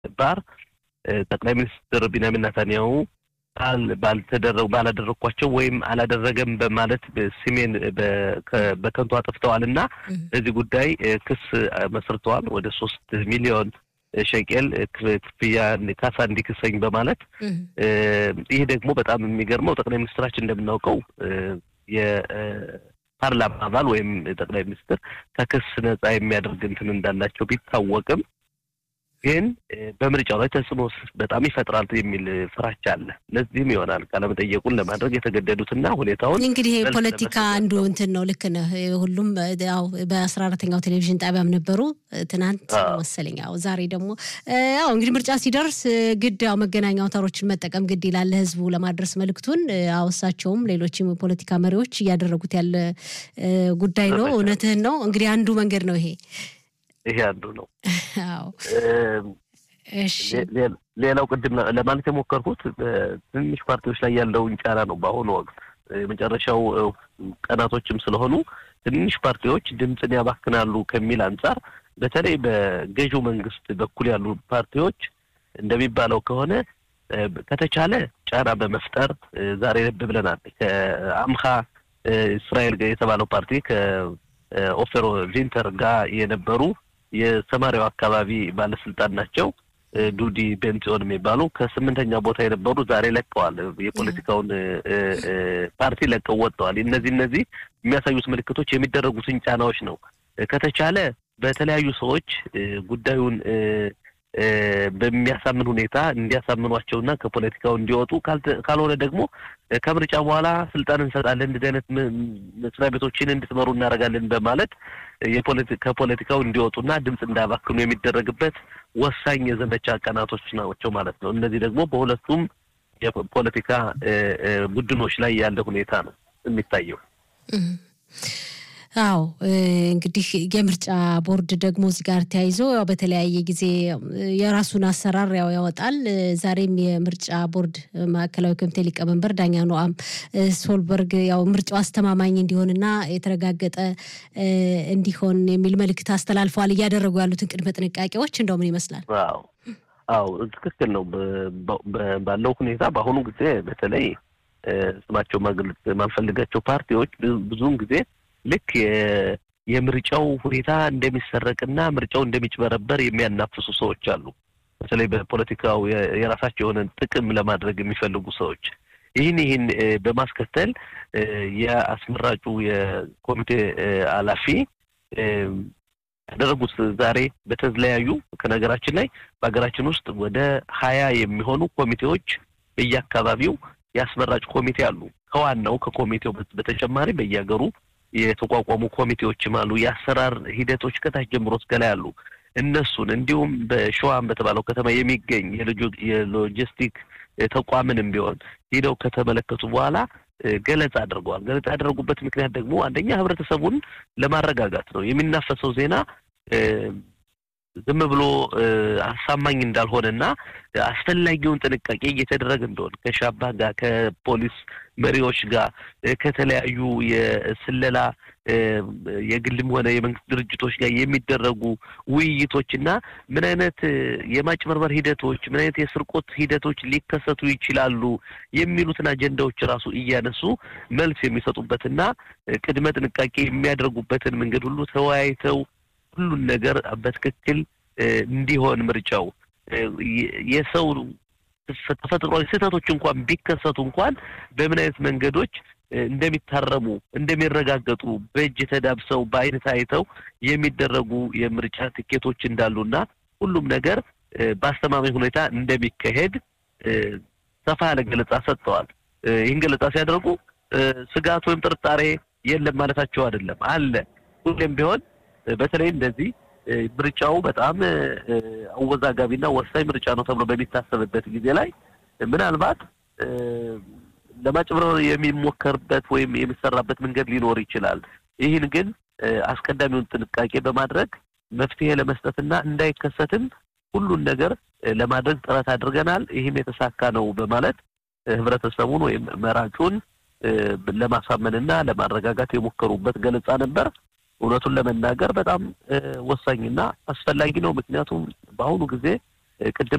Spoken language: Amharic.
ባር ጠቅላይ ሚኒስትር ቢንያሚን ናታንያሁ ባልተደረጉ ባላደረግኳቸው ወይም አላደረገም በማለት ስሜን በከንቱ አጥፍተዋል እና በዚህ ጉዳይ ክስ መስርተዋል። ወደ ሶስት ሚሊዮን ሸቄል ክፍያ ካሳ እንዲክሰኝ በማለት ይህ ደግሞ በጣም የሚገርመው ጠቅላይ ሚኒስትራችን እንደምናውቀው የፓርላማ አባል ወይም ጠቅላይ ሚኒስትር ከክስ ነጻ የሚያደርግ እንትን እንዳላቸው ቢታወቅም ግን በምርጫው ላይ ተጽዕኖ በጣም ይፈጥራል የሚል ፍራቻ አለ። ለዚህም ይሆናል ቃለመጠየቁን ለማድረግ የተገደዱትና ሁኔታውን እንግዲህ ፖለቲካ አንዱ እንትን ነው። ልክ ነህ። ሁሉም ያው በአስራ አራተኛው ቴሌቪዥን ጣቢያም ነበሩ ትናንት መሰለኝ። ያው ዛሬ ደግሞ ያው እንግዲህ ምርጫ ሲደርስ ግድ ያው መገናኛ አውታሮችን መጠቀም ግድ ይላል ለህዝቡ ለማድረስ መልእክቱን። እሳቸውም ሌሎችም የፖለቲካ መሪዎች እያደረጉት ያለ ጉዳይ ነው። እውነትህን ነው። እንግዲህ አንዱ መንገድ ነው ይሄ ይሄ አንዱ ነው። ሌላው ቅድም ለማለት የሞከርኩት ትንሽ ፓርቲዎች ላይ ያለውን ጫና ነው። በአሁኑ ወቅት የመጨረሻው ቀናቶችም ስለሆኑ ትንሽ ፓርቲዎች ድምፅን ያባክናሉ ከሚል አንጻር በተለይ በገዢው መንግስት በኩል ያሉ ፓርቲዎች እንደሚባለው ከሆነ ከተቻለ ጫና በመፍጠር ዛሬ ልብ ብለናል። ከአምሃ እስራኤል የተባለው ፓርቲ ከኦፌሮ ቪንተር ጋር የነበሩ የሰማሪያው አካባቢ ባለስልጣን ናቸው። ዱዲ ቤንጽዮን የሚባሉ ከስምንተኛ ቦታ የነበሩ ዛሬ ለቀዋል። የፖለቲካውን ፓርቲ ለቀው ወጥተዋል። እነዚህ እነዚህ የሚያሳዩት ምልክቶች የሚደረጉትን ጫናዎች ነው። ከተቻለ በተለያዩ ሰዎች ጉዳዩን በሚያሳምን ሁኔታ እንዲያሳምኗቸውና ከፖለቲካው እንዲወጡ ካልሆነ ደግሞ ከምርጫ በኋላ ስልጣን እንሰጣለን፣ እንደዚህ አይነት መስሪያ ቤቶችን እንድትመሩ እናደርጋለን በማለት ከፖለቲካው እንዲወጡና ድምፅ እንዳባክኑ የሚደረግበት ወሳኝ የዘመቻ ቀናቶች ናቸው ማለት ነው። እነዚህ ደግሞ በሁለቱም የፖለቲካ ቡድኖች ላይ ያለ ሁኔታ ነው የሚታየው። አዎ እንግዲህ የምርጫ ቦርድ ደግሞ እዚህ ጋር ተያይዞ ያው በተለያየ ጊዜ የራሱን አሰራር ያው ያወጣል። ዛሬም የምርጫ ቦርድ ማዕከላዊ ኮሚቴ ሊቀመንበር ዳኛ ኖአም ሶልበርግ ያው ምርጫው አስተማማኝ እንዲሆንና የተረጋገጠ እንዲሆን የሚል መልእክት አስተላልፈዋል። እያደረጉ ያሉትን ቅድመ ጥንቃቄዎች እንደው ምን ይመስላል? አዎ አዎ ትክክል ነው። ባለው ሁኔታ በአሁኑ ጊዜ በተለይ ስማቸው ማግለጽ የማንፈልጋቸው ፓርቲዎች ብዙውን ጊዜ ልክ የምርጫው ሁኔታ እንደሚሰረቅና ምርጫው እንደሚጭበረበር የሚያናፍሱ ሰዎች አሉ። በተለይ በፖለቲካው የራሳቸው የሆነ ጥቅም ለማድረግ የሚፈልጉ ሰዎች ይህን ይህን በማስከተል የአስመራጩ የኮሚቴ ኃላፊ ያደረጉት ዛሬ በተለያዩ ከነገራችን ላይ በሀገራችን ውስጥ ወደ ሀያ የሚሆኑ ኮሚቴዎች በየአካባቢው የአስመራጭ ኮሚቴ አሉ። ከዋናው ከኮሚቴው በተጨማሪ በየሀገሩ የተቋቋሙ ኮሚቴዎችም አሉ። የአሰራር ሂደቶች ከታች ጀምሮ እስከ ላይ አሉ። እነሱን እንዲሁም በሸዋም በተባለው ከተማ የሚገኝ የሎጂስቲክ ተቋምንም ቢሆን ሄደው ከተመለከቱ በኋላ ገለጻ አድርገዋል። ገለጻ ያደረጉበት ምክንያት ደግሞ አንደኛ ህብረተሰቡን ለማረጋጋት ነው። የሚናፈሰው ዜና ዝም ብሎ አሳማኝ እንዳልሆነና አስፈላጊውን ጥንቃቄ እየተደረገ እንደሆነ ከሻባ ጋር ከፖሊስ መሪዎች ጋር ከተለያዩ የስለላ የግልም ሆነ የመንግስት ድርጅቶች ጋር የሚደረጉ ውይይቶችና ምን አይነት የማጭበርበር ሂደቶች፣ ምን አይነት የስርቆት ሂደቶች ሊከሰቱ ይችላሉ የሚሉትን አጀንዳዎች ራሱ እያነሱ መልስ የሚሰጡበትና ቅድመ ጥንቃቄ የሚያደርጉበትን መንገድ ሁሉ ተወያይተው ሁሉን ነገር በትክክል እንዲሆን ምርጫው የሰው ተፈጥሯዊ ስህተቶች እንኳን ቢከሰቱ እንኳን በምን አይነት መንገዶች እንደሚታረሙ እንደሚረጋገጡ በእጅ ተዳብሰው በአይን ታይተው የሚደረጉ የምርጫ ትኬቶች እንዳሉና ሁሉም ነገር በአስተማማኝ ሁኔታ እንደሚካሄድ ሰፋ ያለ ገለጻ ሰጥተዋል። ይህን ገለጻ ሲያደርጉ ስጋት ወይም ጥርጣሬ የለም ማለታቸው አይደለም፣ አለ ሁሌም ቢሆን በተለይ እንደዚህ ምርጫው በጣም አወዛጋቢና ወሳኝ ምርጫ ነው ተብሎ በሚታሰብበት ጊዜ ላይ ምናልባት ለማጭበርበር የሚሞከርበት ወይም የሚሰራበት መንገድ ሊኖር ይችላል። ይህን ግን አስቀዳሚውን ጥንቃቄ በማድረግ መፍትሄ ለመስጠትና እንዳይከሰትም ሁሉን ነገር ለማድረግ ጥረት አድርገናል። ይህም የተሳካ ነው በማለት ህብረተሰቡን ወይም መራጩን ለማሳመንና ለማረጋጋት የሞከሩበት ገለጻ ነበር። እውነቱን ለመናገር በጣም ወሳኝና አስፈላጊ ነው። ምክንያቱም በአሁኑ ጊዜ ቅድም